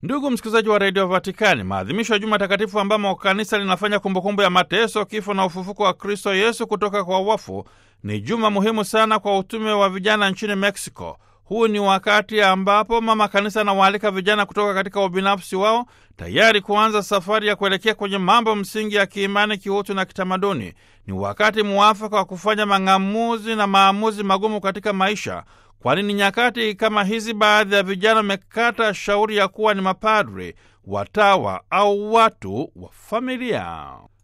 Ndugu msikilizaji wa redio Vatikani, maadhimisho ya Juma Takatifu ambamo kanisa linafanya kumbukumbu ya mateso, kifo na ufufuko wa Kristo Yesu kutoka kwa wafu ni juma muhimu sana kwa utume wa vijana nchini Meksiko. Huu ni wakati ambapo mama kanisa anawaalika vijana kutoka katika ubinafsi wao, tayari kuanza safari ya kuelekea kwenye mambo msingi ya kiimani, kiutu na kitamaduni. Ni wakati muafaka wa kufanya mang'amuzi na maamuzi magumu katika maisha, kwani ni nyakati kama hizi baadhi ya vijana wamekata shauri ya kuwa ni mapadri, watawa au watu wa familia.